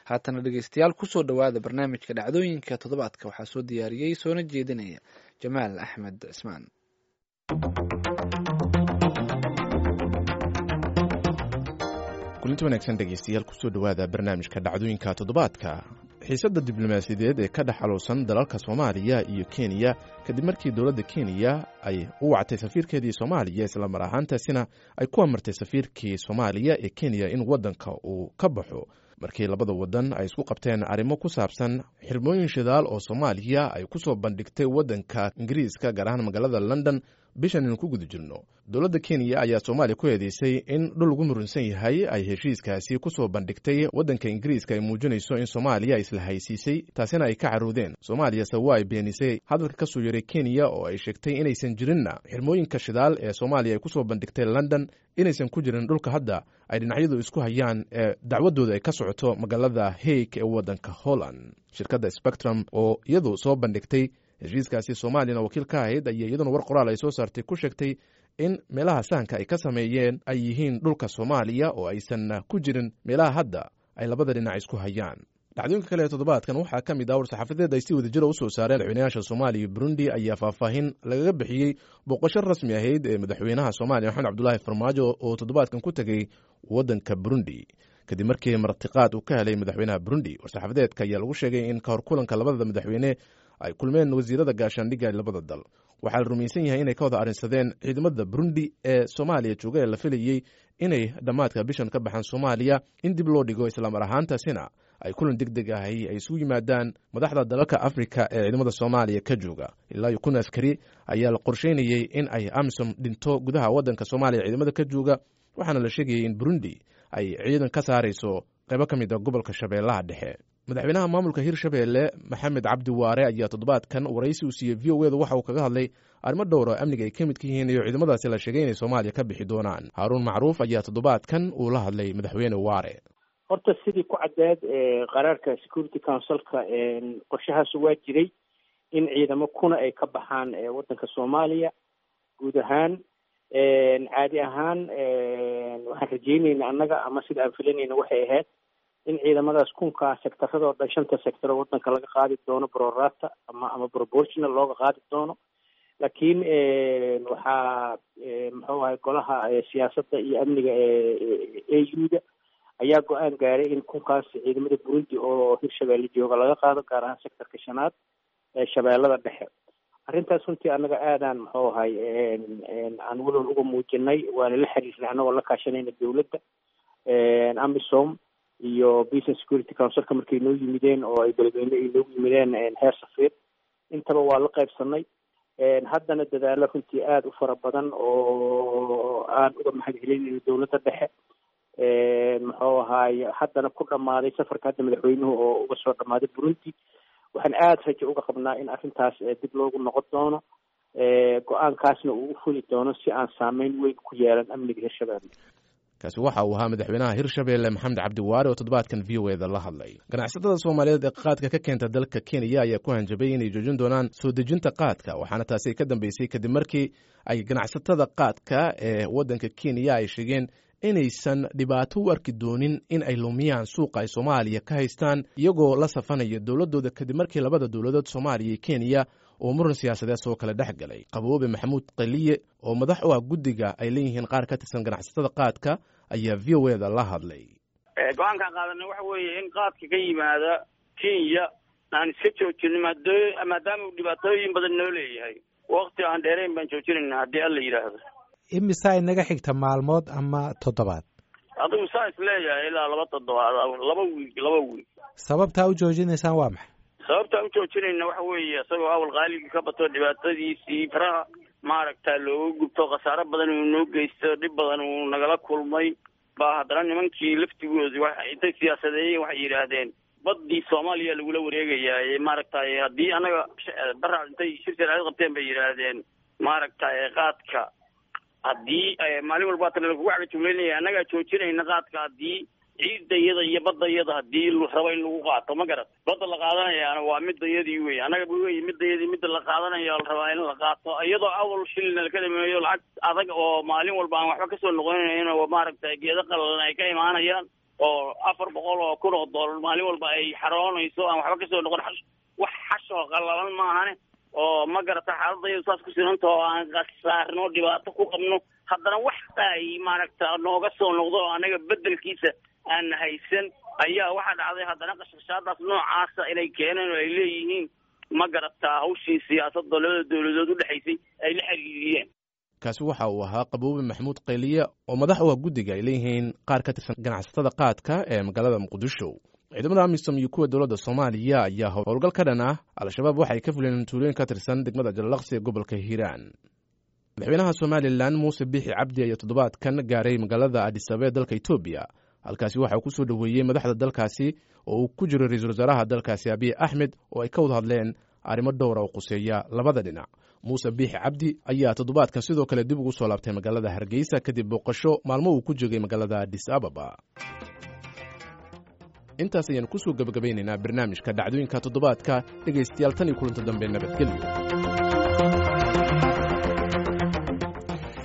haatana dhegeystayaal kusoo dhowaada barnaamijka dhacdooyinka toddobaadka waxaa soo diyaariyey soona jeedinaya jamaal axmed cismaan kulinti wanaagsan dhegeystayaal kusoo dhowaada barnaamijka dhacdooyinka toddobaadka xiisadda diblomaasiyadeed ee ka dhex xaluusan dalalka soomaaliya iyo kenya kadib markii dowladda kenya ay u wactay safiirkeedii soomaaliya islamar ahaantaasina ay ku amartay safiirkii soomaaliya ee kenya in waddanka uu ka baxo markii labada waddan ay isku qabteen arrimo ku saabsan xirmooyin shidaal oo soomaaliya ay ku soo bandhigtay waddanka ingiriiska gaar ahaan magaalada london bishan aynu ku guda jirno dowladda kenya ayaa soomaaliya ku eedeysay in dhul lagu murunsan yahay ay heshiiskaasi ku soo bandhigtay waddanka ingiriiska ay muujinayso in soomaaliya isla haysiisay taasina ay ka caruudeen soomaaliyase waa ay beenisay hadalka ka soo yaray kenya oo ay sheegtay inaysan jirinna xirmooyinka shidaal ee soomaaliya ay ku soo bandhigtay london inaysan ku jirin dhulka hadda ay dhinacyadu isku hayaan ee dacwadooda ay ka socoto magaalada haig ee waddanka holland shirkadda spectrum oo iyadu soo bandhigtay heshiiskaasi soomaaliyana wakiil ka ahayd ayaa iyaduna war qoraal ay soo saartay ku sheegtay in meelaha sahanka ay ka sameeyeen ay yihiin dhulka soomaaliya oo aysan ku jirin meelaha hadda ay labada dhinac isku hayaan dhacdooyinka kale ee toddobaadkan waxaa ka mid ah war-saxaafadeed ay si wadajira u soo saareen madaxweynayaasha soomaaliya iyo burundi ayaa faahfaahin lagaga bixiyey booqasho rasmi ahayd ee madaxweynaha soomaaliya maxamed cabdulaahi farmaajo oo toddobaadkan ku tegey waddanka burundi kadib markii martiqaad uu ka helay madaxweynaha burundi war-saxaafadeedka ayaa lagu sheegay in kahor kulanka labada madaxweyne ay kulmeen wasiirada gaashaandhigga labada dal waxaa la rumaysan yahay inay ka wada arrinsadeen ciidamada burundi ee soomaaliya jooga ee la filayey inay dhammaadka bishan ka baxaan soomaaliya in dib loo dhigo islamar ahaantaasina ay kulan deg deg ahi ay isugu yimaadaan madaxda dalalka afrika ee ciidamada soomaaliya ka jooga ilaa iyo kun askari ayaa la qorsheynayey in ay amisom dhinto gudaha waddanka soomaaliya ciidamada ka jooga waxaana la sheegayay in burundi ay ciidan ka saarayso qaybo ka mid a gobolka shabeellaha dhexe madaxweynaha maamulka hirshabeelle maxamed cabdi waare ayaa toddobaadkan waraysi uu siiyey v o eda waxa uu kaga hadlay arrimo dhowr oo amniga ay ka midka yihiin iyo ciidamadaasi la sheegay inay soomaaliya ka bixi doonaan haaruun macruuf ayaa toddobaadkan uu la hadlay madaxweyne waare horta sidii ku caddeed qaraarka security councilka qorshahaas waa jiray in ciidamo kuna ay ka baxaan waddanka soomaaliya guud ahaan caadi ahaan waxaan rajeynayna annaga ama sida aan filanayna waxay ahayd in ciidamadaas kunkaa sectaradoo dhan shanta sector oo waddanka laga qaadi doono brorata ama ama proportional looga qaadi doono laakiin waxaa muxuu ahay golaha siyaasadda iyo amniga e u-da ayaa go-aan gaaray in kunkaas ciidamada burundi oo hirshabeelle jooga laga qaado gaar ahaan sectorka shanaad ee shabeellada dhexe arrintaas runtii annaga aadaan muxuu ahay aan walwal uga muujinay waana la xiriirnay annagoo la kaashanayna dowladda amisom iyo business security councilka markay noo yimideen oo ay beledweyne ay noogu yimideen heer safiir intaba waa la qaybsanay haddana dadaalo runtii aada u fara badan oo aan uga mahad celinayno dowladda dhexe muxuu ahaay haddana ku dhammaaday safarka hadda madaxweynuhu oo uga soo dhammaaday burundi waxaan aada rajo uga qabnaa in arrintaas dib loogu noqon doono go-aankaasna uu u fuli doono si aan saameyn weyn ku yeelan amniga hirshabeelle kaasi waxa uu ahaa madaxweynaha hirshabeelle maxamed cabdiwaare oo toddobaadkan v o eda la hadlay ganacsatada soomaaliyeed ee qaadka ka keenta dalka kenya ayaa ku hanjabay inay joojin doonaan soo dejinta qaadka waxaana taasi ka dambeysay kadib markii ay ganacsatada qaadka ee waddanka kenya ay sheegeen inaysan dhibaato u arki doonin in ay lumiyaan suuqa ay soomaaliya ka haystaan iyagoo la safanaya dowladooda kadib markii labada dowladood soomaaliya iyo kenya oo muran siyaasadeed soo kale dhex galay qaboobe maxamuud qaliye oo madax u ah guddiga ay leeyihiin qaar ka tirsan ganacsatada qaadka ayaa v o eda la hadlay go-aankaan qaadanay waxa weeye in qaadka ka yimaada kenya aan iska joojino maadaama uu dhibaatooyin badan noo leeyahay wakti aan dheerayn baan joojinayna haddii alla yidhaahdo imisaa inaga xigta maalmood ama toddobaad adigu saa is leeyahay ilaa laba toddobaad laba wiig laba wiig sababtaa u joojinaysaan waa maxay sababtaan u joojinayna waxa weeye isagoo awal qaaligii ka bato dhibaatadiisii faraha maaragta looga gubto khasaaro badan uu noo geysto dhib badan uu nagala kulmay baa haddana nimankii laftigoodi wa intay siyaasadeeyeen waxay yidhaahdeen baddii soomaaliya lagula wareegayaa maaragtay haddii annaga bara intay shir sharciyad qabteen bay yidhaahdeen maaragtay qaadka haddii maalin walba tan lagugu cagajugleynaya annagaa joojinayna qaadka haddii ciidda iyada iyo badda iyada haddii rabo in lagu qaato ma garat badda la qaadanayaana waa midayadii wey annaga wey midayadii midda la qaadanayo la rabaa in la qaato iyadoo awal shilina laka dhameeyo lacag adag oo maalin walba aan waxba kasoo noqonayn oo maaragtay geedo qalalan ay ka imaanayaan oo afar boqol oo kun oo doolar maalin walba ay xaroonayso aan waxba kasoo noqon xash wax xashoo qallalan maahane oo ma garata xaaladayadu saas ku sinanta oo aan khasaarno dhibaato ku qabno haddana wax ay maaragta nooga soo noqdo oo anaga bedelkiisa aan haysan ayaa waxaa dhacday haddana qashqashaadaas noocaasa inay keeneen oo ay leeyihiin ma garataa hawshii siyaasadda labada dowladood udhexaysay ay la xiriiriyeen kaasi waxa uu ahaa qaboobe maxamuud qayliye oo madax u ah guddiga ay leeyihiin qaar ka tirsan ganacsatada qaadka ee magaalada muqdisho ciidamada amisom iyo kuwa dowladda soomaaliya ayaa howlgal ka dhan ah al-shabaab waxay ka fuleen tuulooyin ka tirsan degmada jalalaqsi ee gobolka hiiraan madaxweynaha somalilan muuse biixi cabdi ayaa toddobaadkan gaaray magaalada adisababa ee dalka etoobiya halkaasi waxa uu ku soo dhoweeyey madaxda dalkaasi oo uu ku jiro ra-iisul wasaaraha dalkaasi abiy axmed oo ay ka wada hadleen arrimo dhowra oo quseeya labada dhinac muuse biixi cabdi ayaa toddobaadkan sidoo kale dib ugu soo laabtay magaalada hargeysa kadib booqasho maalmo uu ku joogay magaalada adis ababa intaas ayaanu kusoo gebagabaynaynaa barnaamijka dhacdooyinka toddobaadka dhegaystayaal tan iyo kulanta dambe nabadgelyo